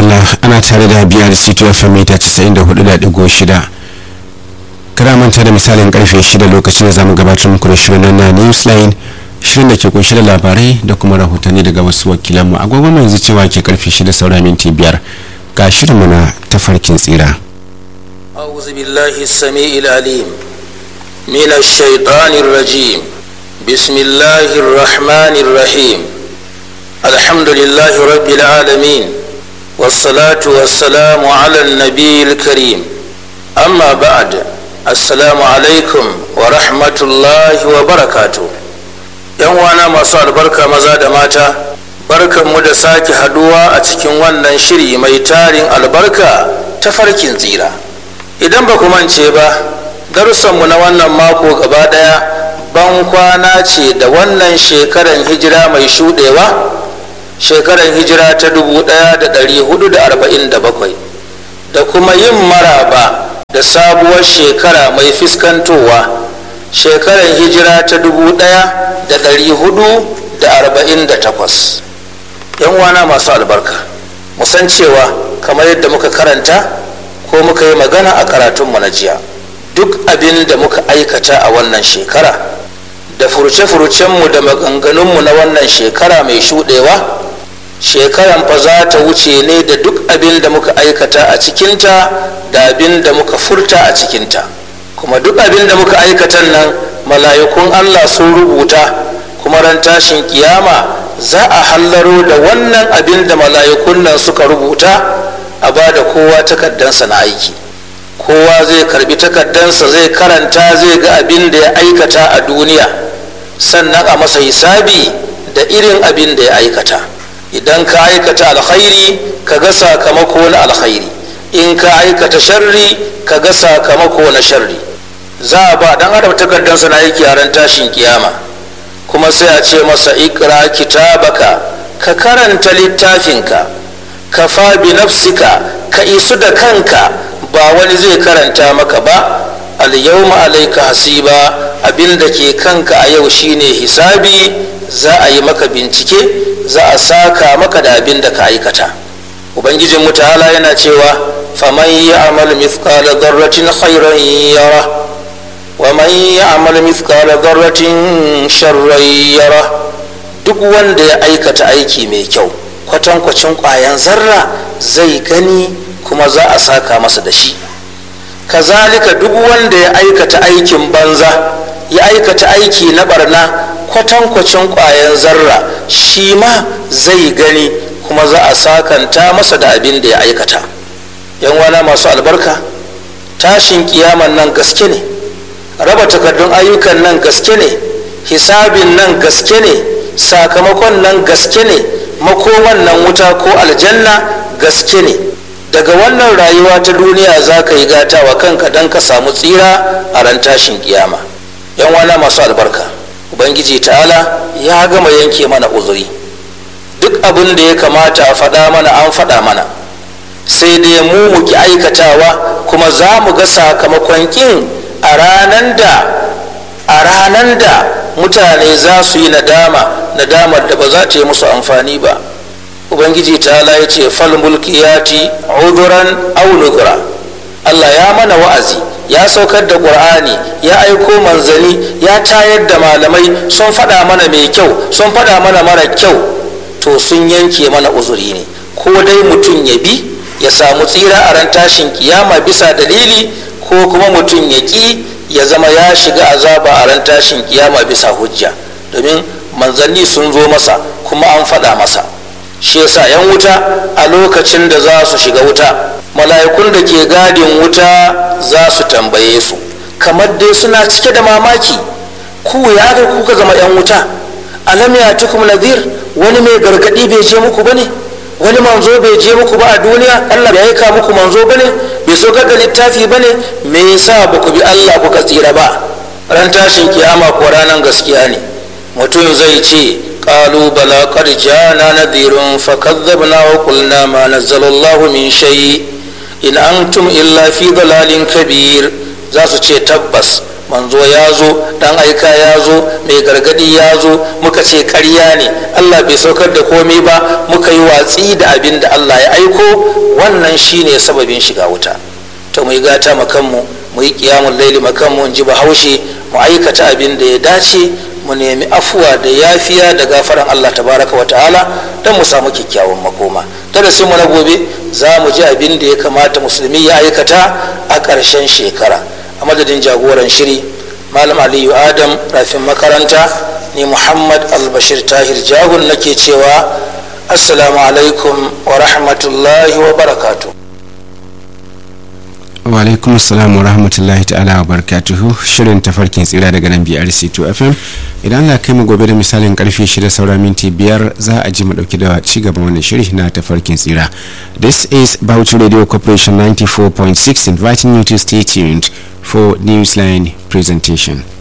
madalla ana tare da biyar city fm mita 94.6 kada manta da misalin karfe 6 lokacin da zamu gabatar muku da shirin na newsline shirin da ke kunshe da labarai da kuma rahotanni daga wasu wakilanmu agogon yanzu cewa ke karfe 6 saura minti biyar ga shirinmu na tafarkin tsira أعوذ بالله السميع العليم من الشيطان الرجيم بسم الله الرحمن الرحيم الحمد لله رب العالمين والصلاة والسلام على النبي الكريم أما بعد السلام عليكم ورحمة الله وبركاته yan wana masu albarka maza da mata barkanmu da sake haduwa a cikin wannan shiri mai tarin albarka ta farkin tsira idan ba ku mance ba darussanmu na wannan mako gaba daya ban kwana ce da wannan shekaran hijira mai shudewa shekaran hijira ta 1447 da kuma yin maraba da sabuwar shekara mai fuskantowa shekaran hijira ta 1448 yan wana masu albarka musan cewa kamar yadda muka karanta ko muka yi magana a karatunmu na jiya duk abin da muka aikata a wannan shekara da furuce-furucenmu da maganganunmu na wannan shekara mai shuɗewa shekaran fa za ta wuce ne da duk abin da muka aikata a cikinta da abin da muka furta a cikinta kuma duk abin da muka aikatan nan mala'ikun allah sun rubuta kuma ran tashin kiyama za a hallaro da wannan abin da mala'ikun nan suka rubuta a ba da kowa takaddansa na aiki kowa zai karbi takaddansa zai karanta zai ga abin da ya aikata a duniya sannan a masa hisabi da irin abin da ya aikata idan ka aikata alkhairi ka ga sakamako na alkhairi in ka aikata sharri ka ga sakamako na sharri za a ba dan adam takaddansa na aiki a ran tashin kiyama kuma sai a ce masa ikra kitabaka ka karanta littafinka kafa bi nafsika ka isu da kanka ba wani zai karanta maka ba alyawma alayka hasiba abinda ke kanka a yau shine hisabi za a yi maka bincike za a saka maka da abin da ka aikata ubangijin mutala yana cewa faman ya'mal mithqala dharratin khairan yara wa man ya'mal mithqala dharratin sharran yara duk wanda ya aikata aiki mai kyau kwatankwacin ƙwayan zarra zai gani kuma za a saka masa da shi kazalika duk wanda ya aikata aikin banza ya aikata aiki na barna kwatankwacin ƙwayan zarra shi ma zai gani kuma za a sakanta masa da abin da ya aikata yan wana masu albarka tashin kiyaman nan gaske ne raba takardun ayyukan nan gaske ne hisabin nan gaske ne sakamakon nan gaske ne makoman nan wuta ko aljanna gaske ne daga wannan rayuwa ta duniya za ka yi gata wa kanka don ka samu tsira a ran tashin kiyama yan wana masu albarka ubangiji ta'ala ya gama yanke mana uzuri duk abin da ya kamata a faɗa mana an faɗa mana sai dai mu muki aikatawa kuma za mu ga sakamakon kin a ranan da a ranan da mutane za su yi nadama nadamar da ba za ta yi musu amfani ba ubangiji ta ya ce fal mulkiyati uduran aw nuzura Allah ya mana wa'azi ya saukar da qur'ani ya aiko manzani ya tayar da malamai sun faɗa mana mai kyau sun faɗa mana mara kyau to sun yanke mana uzuri ne ko dai mutum ya bi ya samu tsira a ran tashin kiyama bisa dalili ko kuma mutum ya ƙi ya zama ya shiga azaba a ran tashin kiyama bisa hujja domin manzanni sun zo masa kuma an faɗa masa shi yasa yan wuta a lokacin da za su shiga wuta mala'ikun da ke gadin wuta za su tambaye su kamar dai suna cike da mamaki ku ya ga kuka zama yan wuta alam ya tukum nadhir wani mai gargadi bai je muku bane wani manzo bai je muku ba a duniya Allah bai aika muku manzo bane bai so da littafi bane me yasa ba ku bi Allah kuka tsira ba ran tashin kiyama ko ranan gaskiya ne mutum zai ce qalu bala qad jana nadhirun fakadhabna wa qulna ma nazzala Allah min shay in antum illa fi dalalin kabir za su ce tabbas manzo ya zo dan aika ya zo mai gargadi ya zo muka ce ƙarya ne allah bai saukar da komai ba muka yi watsi da abin da allah ya aiko wannan shine sababin shiga wuta to mu yi gata makanmu mu yi kiyamun laili makanmu in ji bahaushe mu aikata abin da ya dace mu nemi afuwa da yafiya da gafaran allah tabaraka wa ta'ala don mu samu kyakkyawan makoma darasin mu na gobe za mu ji abin da ya kamata musulmi ya aikata a ƙarshen shekara a madadin jagoran shiri malam aliyu adam rafin makaranta ni muhammad albashir tahir jahun nake cewa assalamu alaikum wa rahmatullahi wa barakatu wa alaikum assalam wa rahmatullahi ta'ala wa barakatuhu shirin tafarkin tsira daga nan brc 2 fm idan Allah kai mu gobe da misalin karfe 6 saura minti biyar za a ji mu dauki da ci gaban wannan shiri na tafarkin tsira this is Bauchi radio corporation 94.6 inviting you to stay tuned for newsline presentation